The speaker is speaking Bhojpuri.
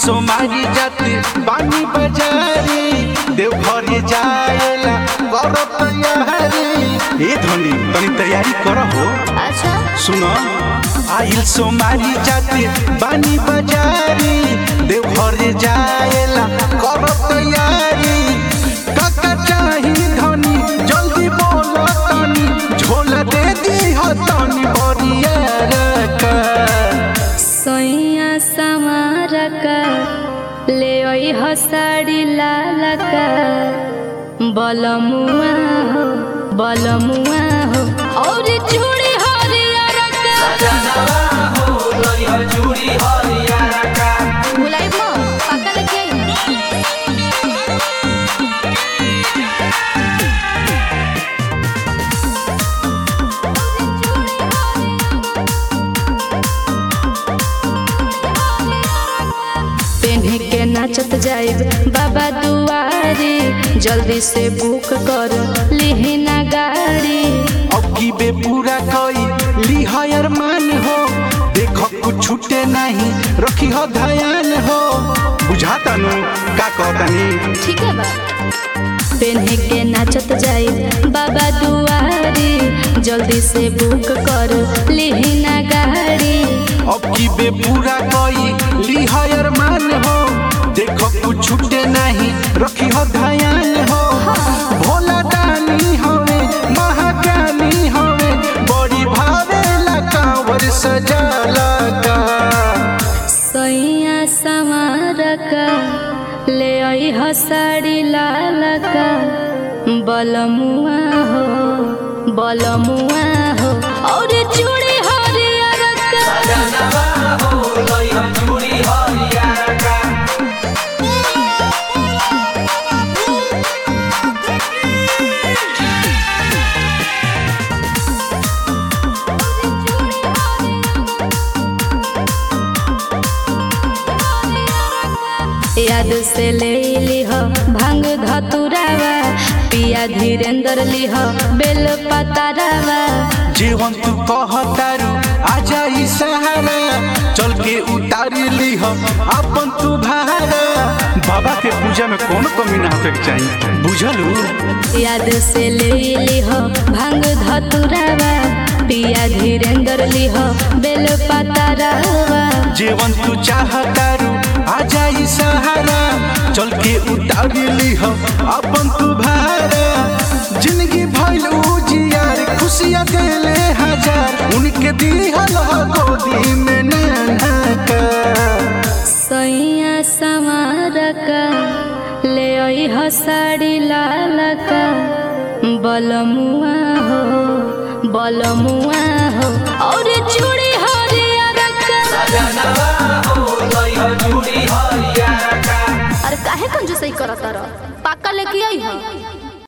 सोमारी जाते बानी बजारी देवघर जाएला कर तैयारी ए धनी तनी तैयारी कर हो अच्छा सुनो आइल सोमारी जाते बानी बजारी देवघर जाएला कर तैयारी काका चाही धनी जल्दी बोलो तनी झोला दे दी हो तनी बरिया रका सैया समारका ले ओइ हसाडी लालका बलमुआ हो बलमुआ हो और चूड़ी हरियरका बुलाई मो पक्का लेके आई पेन्हे के नाचत जाइब बाबा दुआरी जल्दी से बुक कर लिहिना गाड़ी अब की बे पूरा कई ली हयर मान हो देखो कुछ छूटे नहीं रखी हो ध्यान हो बुझाता नु का कहतानी ठीक है बा पेन्हे के नाचत जाइब बाबा दुआरी जल्दी से बुक कर लिहिना गाड़ी अब की बे पूरा कई ली हयर मान हो देखो कुछ छूटे नहीं रखी हो ध्यान हो भोला दानी होवे महाज्ञानी होवे बड़ी भावेला कांवर सजाला का सैया समारका ले आई हसाड़ी लालका बलमुआ हो बलमुआ हो और चूड़ी हरियरका याद से ले लिह भांग धतुरावा पिया धीरेन्द्र लिह बेल पतारावा जीवन तू कहतारू आजा ई सहारा चल के उतारी लीह अपन तू भारा बाबा के पूजा में कौन कमी ना होके के चाहिए बुझलू याद से ले लिह भांग धतुरावा पिया धीरेन्द्र लिह बेल पतारावा जीवन तू चाहतारू आजा ई सहारा चल के उतारी लीह अपन तू भारा जिंदगी भइल उजियार खुशियाँ देले हजार उनके दिहल हो गोदी में नन्हा का सैया समारका ले आई हसाड़ी लालका बलमुआ हो बलमुआ हो और चूड़ी हरियरका अरे काहे कंजूसई करत रह पाका लेके आई हो